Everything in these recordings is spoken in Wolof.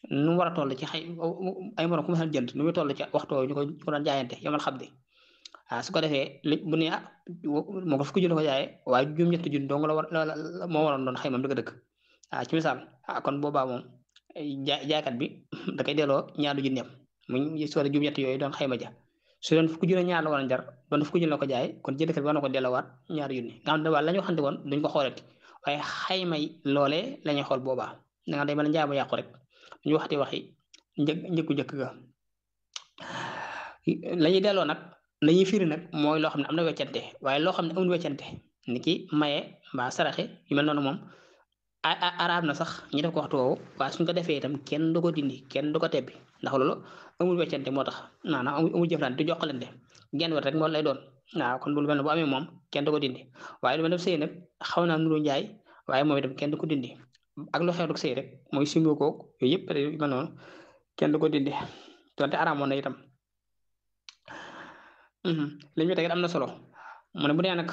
nu mu war a toll ci xay ay morom ku ma jënd nu muy toll ci waxtu ñu ko ñu ko doon jaayante yomal xam di waaw su ko defee li bu ne ah moo ko fukki junni ko jaayee waaye juróom-ñetti junni dong la war moo waroon doon xayma dëgg-dëgg ah ci misaal ah kon boobaa moom jaay jaaykat bi da koy delloo ñaari junni am mu su ko juróom-ñetti yooyu doon xayma ja su doon fukki junni ñaar la war a jar doon fukki junni la ko jaayee kon jëndkat bi war na ko delloowaat ñaari junni nga xam ne waa la ñu waxante woon duñ ko xoolati waaye xayma yi loolee la ñuy xool boobaa da nga day mën a njaay ma yàqu rek ñu waxati waxi një njëkku njëkk ga la ñuy delloo nag la ñuy firi nag mooy loo xam ne am na weccante waaye loo xam ne amul weccante ni ki maye mbaa saraxe yu mel noonu moom araab na sax ñu def ko waxtu woowu waaye suñ ko defee itam kenn du ko dindi kenn du ko tebbi ndax loolu amul weccante moo tax maanaam amul jëflante du joxalante genn wet rek moo lay doon waaw kon bu lu mel ne bu amee moom kenn du ko dindi waaye lu mel ne sëy nag xaw naa nuru njaay waaye moom itam kenn du ko dindi ak lu xew rek sëy rek mooy simbo koog yooyu yëpp yu mel noonu kenn du ko dindi donte araamoon na itam li ñu teg am na solo mu ne bu dee nag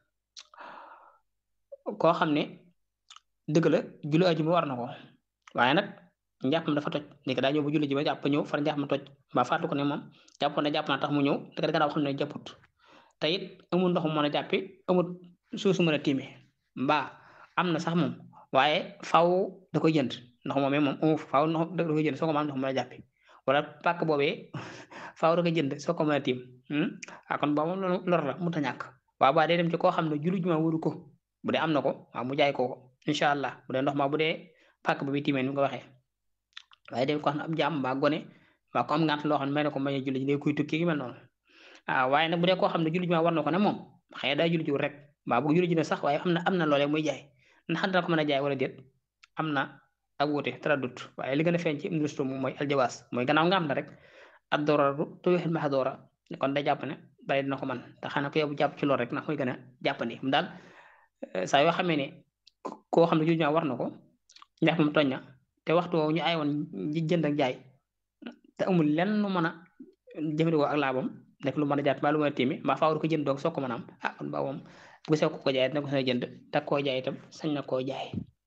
koo xam ne dëgg la julli ajuma war na ko waaye nag njàppam dafa toj léegi daa ñëw ba julli ji ba jàpp ñëw far njàppam toj ba fàttu ko ne moom jàpp na jàpp naa tax mu ñëw dëgg dëgg daa xam ne jàpput te it amul ndox mu mën a jàppi amul suuf su mën a tiime mbaa am na sax moom waaye faw da koy jënd ndox moomee moom amu faw ndox da koy jënd soo ko mën ndox mën a jàppi wala pàkk boobee faaw da koy jënd soo ko mën a tiim ah kon boobu loolu lor la mu ta ñàkk waaw ba day dem ci koo xam ne julli juma waru ko bu dee am na ko waaw mu jaay ko ko incha allah bu dee ndox ma bu dee pàkk ba bi tiimee ni mu ko waxee waaye dem ko xam ne am jaam mbaa gone mbaa ko am ngant loo xam ne may na ko may julli ji day kuy tukki gi mel noonu ah waaye nag bu dee koo xam ne julli juma war na ko ne moom xëy na daa julli jiw rek mbaa bu julli ji ne sax waaye am na am na loolee muy jaay ndax dana ko mën a jaay wala déet am na ak wuute traduct waaye li gën a feeñ ci industrie moom mooy aljawaas mooy gannaaw nga am na rek ad dooraru tuuxil maxdoora kon day jàpp ne bari dina ko man te xanaa ko yow jàpp ci loolu rek ndax mooy gën a jàppandi mu daal saa yoo xamee ne koo xam ne julli war na ko ndax moom tooñ na te waxtu woowu ñu ay woon jënd ak jaay te amul lenn lu mën a jëfandikoo ak laabam nekk lu mën a jàpp mbaa lu mën a tiimi mbaa faaw ko jënd doog soo ko mën a am ah kon ba moom bu sew ko ko jaay dina ko sañ a jënd te koo jaay itam sañ na koo jaay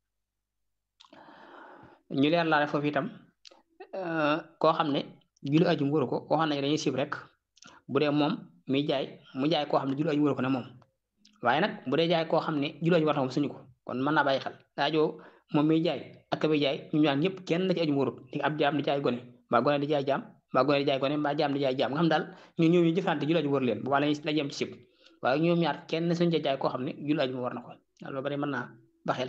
ñu leer laale foofu itam koo xam ne julli ajum wëru ko waxoon nañu dañuy sib rek bu dee moom muy jaay mu jaay koo xam ne julli ajum wëru ko ne moom waaye nag bu dee jaay koo xam ne julli ajum war na moom suñu ko kon mën naa bàyyi xel daajoo moom muy jaay ak ka muy jaay ñu ñaan ñëpp kenn ci ajum wërut di ab jaam di jaay gone mbaa gone di jaay jaam mbaa gone di jaay gone mbaa jaam di jaay jaam nga xam daal ñu ñëw ñu jëfante julli ajum wër leen bu baax la yem ci sib waaye ñoom ñaar kenn suñu ca jaay koo xam ne julli ajum war na ko loolu bari mën naa baxel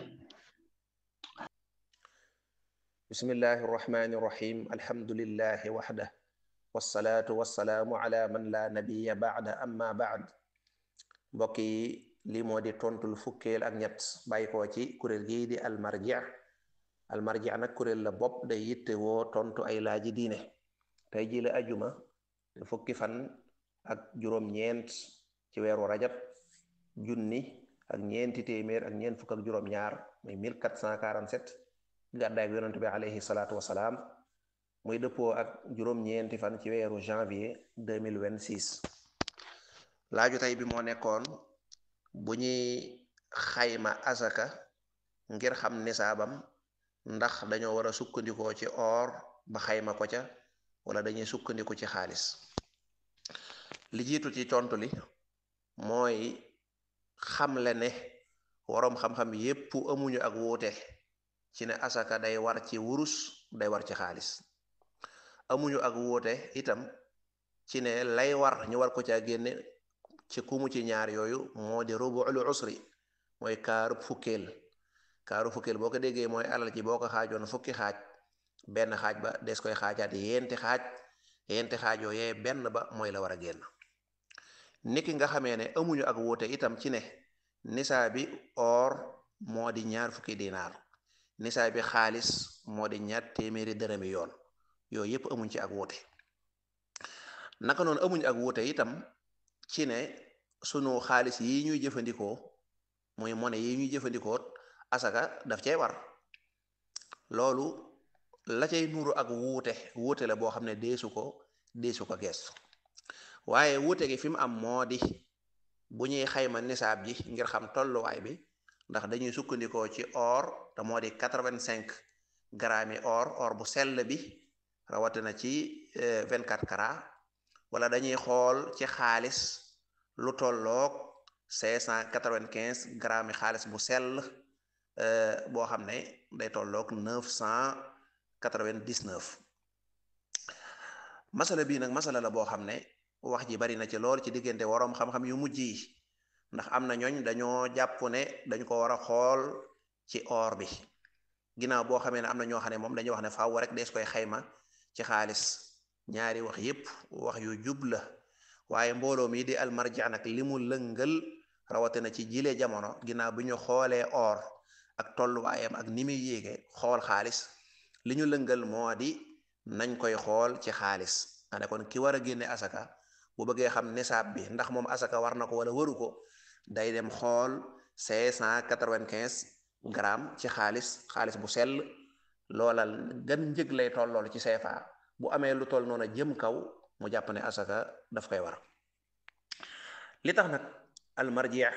bismillahi irrahmani irrahim alhamdulillahi waxda wassalaatu wassalaamu ala man la nabiya baada amma baad mbokk yi lii moo di tontul fukkeel ak ñett bàyyi koo ci kuréel gii di almarji almarji nag kuréel la bopp day yitte woo tontu ay laaji diine tey ji la ajuma fukki fan ak juróom-ñeent ci weeru rajab junni ak ñeenti téeméer ak ñeent fukk ak juróom-ñaar muy 1447 gàddaay yonent bi alayhi salaatu wasalaam muy dëppoo ak juróom-ñeenti fan ci weeru janvier 2026 laaju tey bi moo nekkoon bu ñuy xayma asaka ngir xam nisaabam ndax dañoo war a sukkandikoo ci or ba xayma ko ca wala dañuy sukkandiku ci xaalis li jiitu ci tontu li mooy xamle ne waroom xam-xam yépp amuñu ak wuute ci ne asaka day war ci wurus day war ci xaalis amuñu ak wuute itam ci ne lay war ñu war ko caa génne ci kumu ci ñaar yooyu moo di rubu'ul usri mooy kaarub fukkeel kaaru fukkeel boo ko déggee mooy alal ji boo ko xaajoon fukki xaaj benn xaaj ba des koy xaajaat yenti xaaj yenti xaaj yooyee benn ba mooy la war a génn niki nga xamee ne amuñu ak wuute itam ci ne nisaa bi or moo di ñaar fukki dinaar nisaa bi xaalis moo di ñaar téeméeri dërëmi yoon yooyu yépp amuñ ci ak wuute naka noonu amuñ ak wuute itam ci ne sunu xaalis yi ñuy jëfandikoo muy monnaie yi ñuy jëfandikoo asaka daf cay war loolu la cay nuru ak wuute wuute la boo xam ne deesu ko deesu ko geestu waaye wuute gi fi mu am moo di bu ñuy xayma nisaab ji ngir xam tolluwaay bi ndax dañuy sukkandikoo ci or te moo di quatre-vingt-cinq grammes or or bu sell bi rawatina ci 24 carats wala dañuy xool ci xaalis lu tolloog 595 grammes xaalis bu sell boo xam ne day tolloog 999 masala bii nag masala la boo xam ne wax ji bari na ci lool ci diggante waroom xam-xam yu mujj yi ndax am na ñooñ dañoo jàpp ne dañ ko war a xool ci or bi ginnaaw boo xamee ne am na ñoo xam ne moom dañuy wax ne faaw rek dees koy xayma ci xaalis ñaari wax yépp wax yu jub la waaye mbooloo mi di almarja nag li mu lëngal rawatina ci jile jamono ginnaaw bi ñu xoolee or ak tolluwaayam ak ni muy yéege xool xaalis li ñu lëngal moo di nañ koy xool ci xaalis ane kon ki war a génne asaka bu bëggee xam nisaab bi ndax moom asaka war na ko wala waru ko day dem xool cinq cent quatre-vingt-quinze grammes ci xaalis xaalis bu sell loola gan njëg lay tollool ci CFA bu amee lu toll noonu jëm kaw mu jàpp ne asaka daf koy war li tax nag almarjeex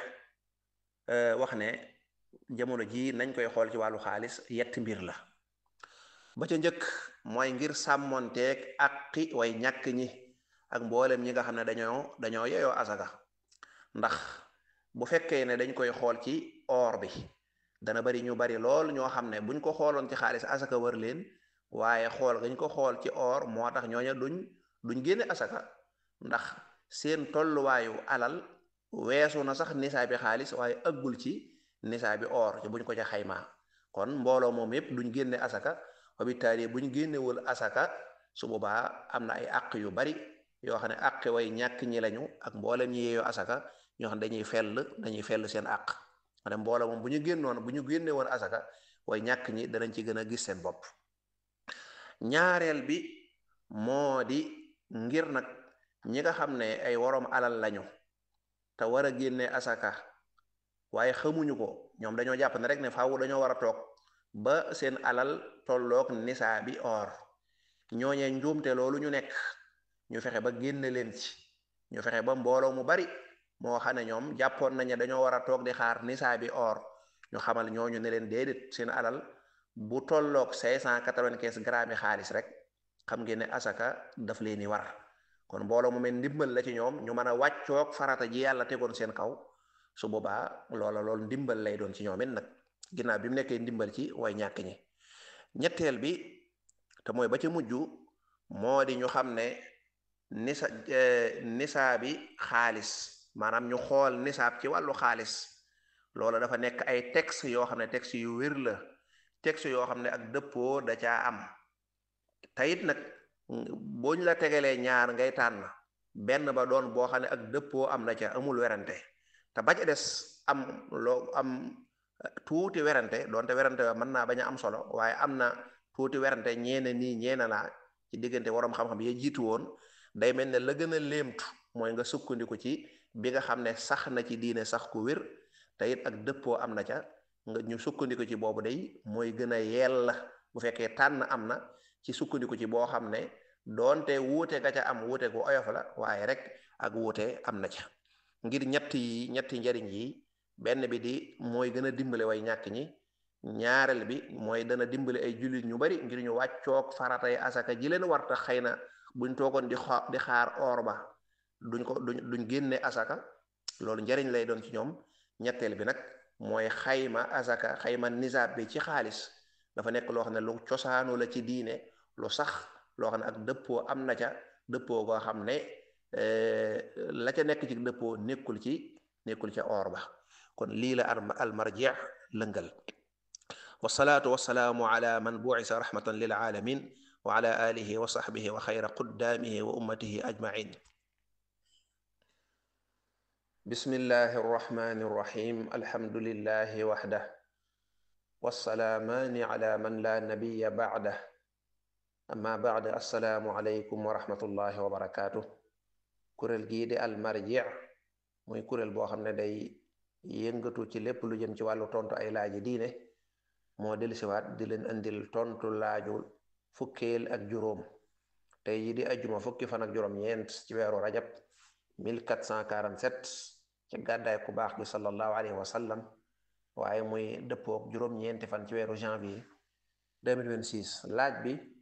wax ne jamono ji nañ koy xool ci wàllu xaalis yetti mbir la ba ca njëkk mooy ngir sàmmonteeg aqi way ñàkk ñi ak mboolem ñi nga xam ne dañoo dañoo yeyoo asaka ndax bu fekkee ne dañ koy xool ci or bi dana bari ñu bari lool ñoo xam ne buñ ko xooloon ci xaalis asaka wër leen waaye xool gañ ko xool ci or moo tax ñooña duñ duñ génne asaka ndax seen tolluwaayu alal weesu na sax nisaabi xaalis waaye ëggul ci nisaabi or ci buñ ko ca xaymaa kon mbooloo moom yépp duñ génne asaka wabitaali buñ génnewul asaka su boobaa am na ay àq yu bari yoo xam ne àq way ñàkk ñi lañu ak mboolem ñi yeeyoo asaka ñoo xam ne dañuy fell dañuy fell seen àq ma ne mbooloo moom bu ñu génnoon bu ñu génne woon asaka way ñàkk ñi danañ ci gën a gis seen bopp ñaareel bi moo di ngir nag ñi nga xam ne ay woroom alal lañu te war a génne asaka waaye xamuñu ko ñoom dañoo jàpp ne rek ne faaw dañoo war a toog ba seen alal tolloog nisaa bi or ñooñee njuumte loolu ñu nekk ñu fexe ba génne leen ci ñu fexe ba mbooloo mu bari moo xam ne ñoom jàppoon nañu dañoo war a toog di xaar nisaa bi or ñu xamal ñooñu ne leen déedéet seen alal bu tolloog cinq cent quatre-vingt-quinze grammes xaalis rek xam ngeen ne asaka daf leen di war kon mbooloo mu mel ndimbal la ci ñoom ñu mën a wàccoog farata ji yàlla tegoon seen kaw su boobaa loola loolu ndimbal lay doon ci ñoom it nag ginnaaw bi mu nekkee ndimbal ci way ñàkk ñi ñetteel bi te mooy ba ca mujj moo di ñu xam ne nisa nisaa bi xaalis maanaam ñu xool nisaab ci wàllu xaalis loola dafa nekk ay texte yoo xam ne texte yu wér la texte yoo xam ne ak dëppoo da caa am teyit nag booñ la tegalee ñaar ngay tànn benn ba doon boo xam ne ak dëppoo am na ca amul werante te ba ca des am loo am tuuti werante doonte werante wa mën naa bañ a am solo waaye am na tuuti werante ñeene nii ñeene naa ci diggante waroom xam-xam ya jiitu woon day mel ne la gën a léemtu mooy nga sukkandiku ci bi nga xam ne sax na ci diine sax ku wér te it ak dëppoo am na ca nga ñu sukkandiku ci boobu day mooy gën a yell bu fekkee tànn am na ci sukkandiku ci boo xam ne doonte wuute ga ca am wuute gu oyof la waaye rek ak wuute am na ca ngir ñett yi ñetti njariñ yi benn bi di mooy gën a dimbale way ñàkk ñi ñaareel bi mooy dana dimbale ay jullit ñu bari ngir ñu wàccoog faratay asaka ji leen war tax xëy na buñ toogoon di xa di xaar or ba duñ ko duñ duñ génne asaka loolu njariñ lay doon ci ñoom ñetteel bi nag mooy xayma asaka xayma nisaab bi ci xaalis dafa nekk loo xam ne lu cosaanu la ci diine lu sax loo xam ne ak dëppoo am na ca dëppoo goo xam ne la ca nekk ci dëppoo nekkul ci nekkul ca or ba kon lii la almarjeex lëngal wasalaatu wasalaamu ala man buisa rahmatan lil alamin wa ala alihi wa sahbihi wa xayra quddaamihi wa ummatihi ajmain bismillahi arrahmani irrahim alhamdulillahi waxdah wasalaamaani ala man la nabiya bacdah amma bacd assalaamu aleykum wa rahmatullahi wa barakaatu kuréel gii di almarjeex muy kuréel boo xam ne day yëngatu ci lépp lu jëm ci wàllu tontu ay laaji diine moo dellusiwaat di leen indil tontu laaju fukkeel ak juróom tey yi di ajjuma fukki fan ak juróom ñeent ci weeru rajab 1447 ci gàddaay ku baax gi sallallahu alayhi wa sallam waaye muy dëppook juróom-ñeenti fan ci weeru janvier 2026 laaj bi